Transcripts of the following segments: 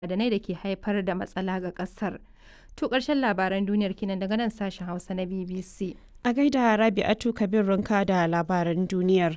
ma'adanai da ke haifar da matsala ga ƙasar. To ƙarshen labaran duniyar kenan daga nan sashen Hausa na BBC. A gaida Rabi'atu Kabir Runka da labaran duniyar.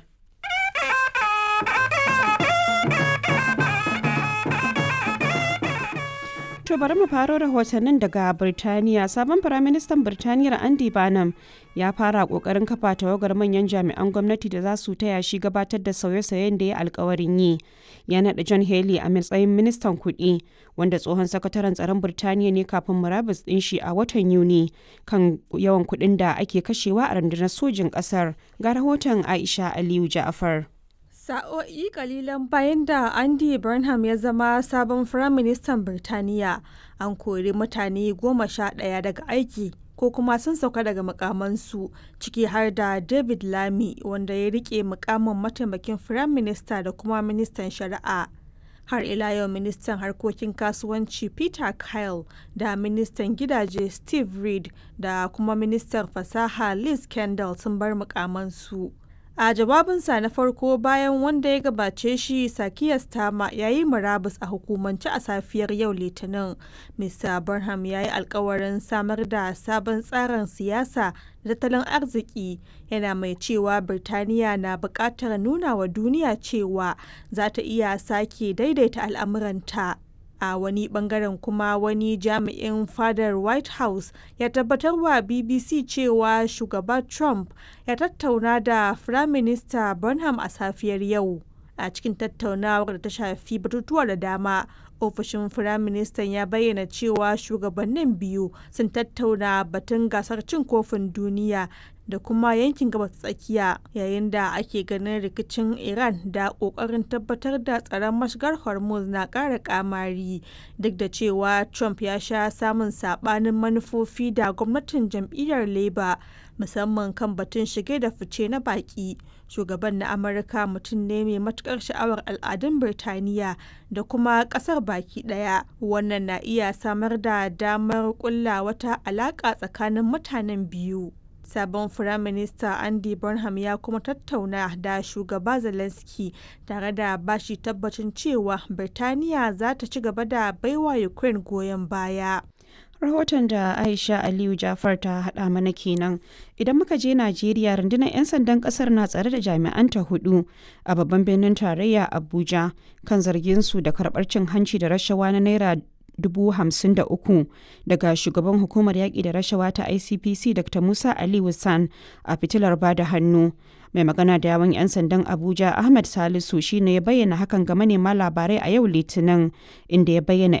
To bari mu faro rahotannin daga Birtaniya. Sabon Firaministan Birtaniyar Andy Barnum ya fara kokarin kafa tawagar manyan jami'an gwamnati da za su taya shi gabatar da sauye-sauyen da ya alkawarin yi. Ya naɗa John Haley a matsayin ministan kuɗi, wanda tsohon sakataren tsaron Birtaniya ne kafin murabus ɗin shi a watan Yuni kan yawan kuɗin da ake kashewa a rundunar sojin ƙasar. Ga rahoton Aisha Aliyu Ja'afar. Sa'o'i kalilan bayan da Andy Burnham ya zama sabon Firaministan Birtaniya, an kori mutane goma sha ɗaya daga aiki ko kuma sun sauka daga mukamansu ciki har da David Lammy wanda ya rike mukamin mataimakin Firaminista da kuma ministan shari'a. Har ila yau ministan harkokin kasuwanci Peter Kyle da ministan gidaje Steve Reed da kuma ministan fasaha Liz Kendall sun bar mukamansu. A jawabinsa na farko bayan wanda ya gabace shi Sakiya Stama ya yi murabus a hukumance a safiyar yau Litinin. Mr. Burnham ya yi alkawarin samar da sabon tsarin siyasa da tattalin arziki yana mai cewa Birtaniya na buƙatar nuna wa duniya cewa za ta iya sake daidaita al'amuranta. a wani bangaren kuma wani jami'in fadar white house ya tabbatar wa bbc cewa shugaba trump ya tattauna da firaminista burnham a safiyar yau a cikin tattaunawar da ta shafi batutuwa da dama ofishin firaministan ya bayyana cewa shugabannin biyu sun tattauna batun gasar cin kofin duniya da kuma yankin gabas tsakiya yayin da ake ganin rikicin iran da kokarin tabbatar da tsaron mashigar hormuz na ƙara kamari duk da cewa trump ya sha samun sabanin manufofi da gwamnatin jam'iyyar labour musamman kan batun shige da fice na baki shugaban na amurka mutum ne mai matukar sha'awar al'adun birtaniya da kuma kasar baki daya wannan na iya samar da damar kulla wata alaka tsakanin mutanen biyu sabon firaminista andy burnham ya kuma tattauna da shugaba zelensky tare da bashi tabbacin cewa birtaniya za ta ci gaba da baiwa ukraine goyon baya rahoton da aisha aliyu jafar ta hada mana kenan idan muka je najeriya rundunar 'yan sandan kasar na tsare da jami'anta hudu a babban birnin tarayya abuja kan zargin su da karbar cin hanci da rashawa na naira dubu hamsin da uku daga shugaban hukumar yaƙi da rashawa ta icpc dr musa ali wasan a fitilar ba da hannu mai magana da yawan 'yan sandan abuja ahmed salisu shine ya bayyana hakan ga manema labarai a yau litinin inda ya bayyana